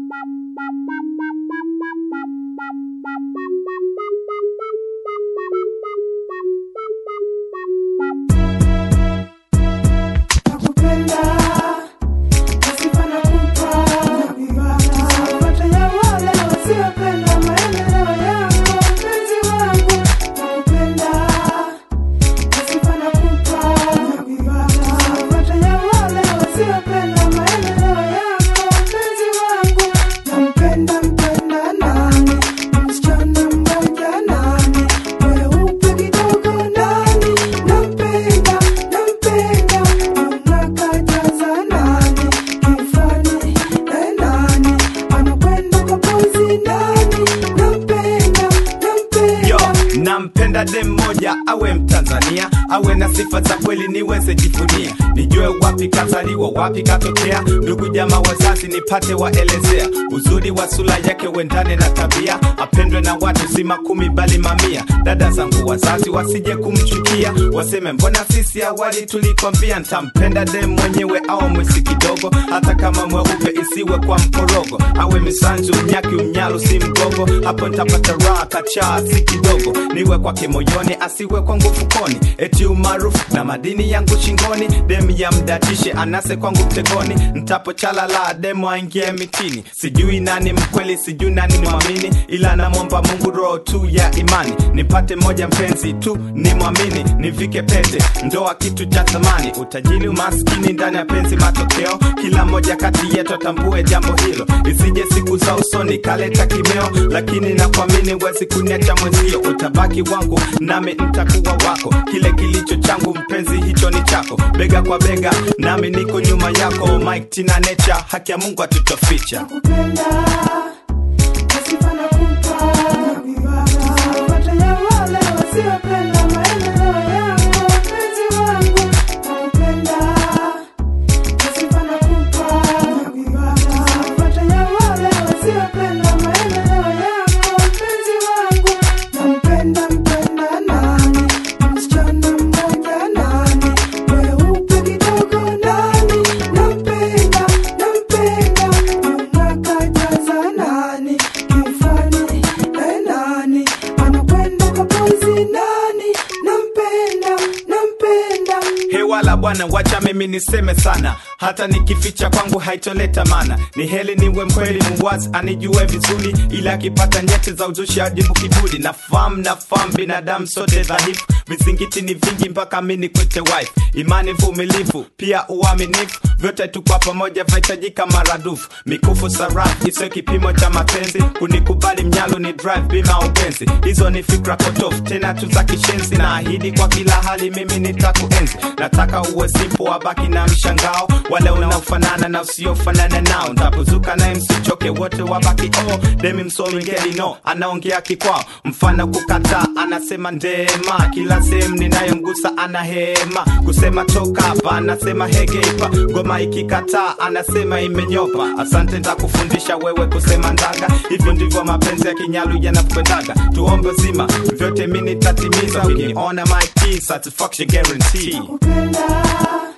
Nakupenda, nasifa nakupa, napata ya wale wasiopenda maendeleo yako, mpenzi wangu. Nakupenda, nasifa nakupa, napata ya wale wasiopenda maendeleo yako, mpenzi wangu. Nampenda, mpenda nani? Msichana mmoja nani? Weupe kidogo nani? Nampenda, nampenda, unakajaza nani? Kifani, eh, nani? Anakwenda kwa pozi nani? Nampenda, yo nampenda. nampenda dem moja awe mtanzania awe na sifa za kweli niweze jivunia nijue wapi kazaliwa wapi katokea ndugu jama wazazi nipate waelezea uzuri wa sura yake wendane na tabia apendwe na watu si makumi bali mamia dada zangu wazazi wasije kumchukia waseme mbona sisi awali tulikwambia ntampenda dem mwenyewe au mwesi kidogo hata kama mweupe isiwe kwa mkorogo awe misanzu mnyaki umnyalu si mgogo hapo ntapata raha kachaa si kidogo niwe kwake moyoni asiwe kwangu fukoni eti umaarufu na madini yangu shingoni demu ya mdatishe anase kwangu mtegoni ntapo chalala demu aingie mitini sijui nani mkweli sijui nani mwamini ila namwomba mungu roho tu ya imani nipate moja mpenzi tu ni mwamini nivike pete ndoa kitu cha thamani utajiri umaskini ndani ya penzi matokeo kila moja kati yetu atambue jambo hilo isije siku za usoni kaleta kimeo lakini nakuamini wezi kuniacha mwenzio utabaki wangu nami ntakuwa wako kile kilicho changu mpenzi hicho ni chako bega kwa bega nami niko nyuma yako mike tina nature haki ya mungu atutoficha Nakupenda, nasifa nakupa, napata ya wale wasiopenda maendeleo yako, mpenzi wangu. Nakupenda, nasifa nakupa, napata ya wale wasiopenda maendeleo yako, mpenzi wangu. Nampenda, mpenda nani? Msichana mmoja nani? Weupe kidogo nani? Nampenda, nampenda, unakajaza nani? Kifani, eh, nani? Anakwenda kwa pozi nani? Nampenda, nampenda. hewala bwana wacha mimi niseme sana hata nikificha kwangu haitoleta mana ni heli niwe mkweli muwazi anijue vizuri ila akipata nyeti za uzushi ajibu kiburi nafahamu nafahamu binadamu sote dhaifu vizingiti ni vingi mpaka mini kwete wife imani vumilivu pia uaminifu vyote tu kwa pamoja vahitajika maradufu mikufu sarafu isiyo kipimo cha mapenzi kunikubali mnyalo ni drive bima upenzi hizo ni fikra potofu tena tu za kishenzi na ahidi kwa kila hali mimi nitakuenzi nataka uwe sipo wabaki na mshangao wale unaofanana na usiofanana nao ntapozuka naye msichoke wote wabaki oh demi msomi ngeli no anaongea kikwao mfano kukataa anasema ndema kila sehemu ninayomgusa ana hema kusema toka hapa anasema hegeipa ngoma ikikataa anasema imenyopa asante ntakufundisha wewe kusema ndaga hivyo ndivyo mapenzi ya kinyalu yanakwendaga tuombe zima vyote mi nitatimiza ukiniona my key, satisfaction guarantee Nakupenda,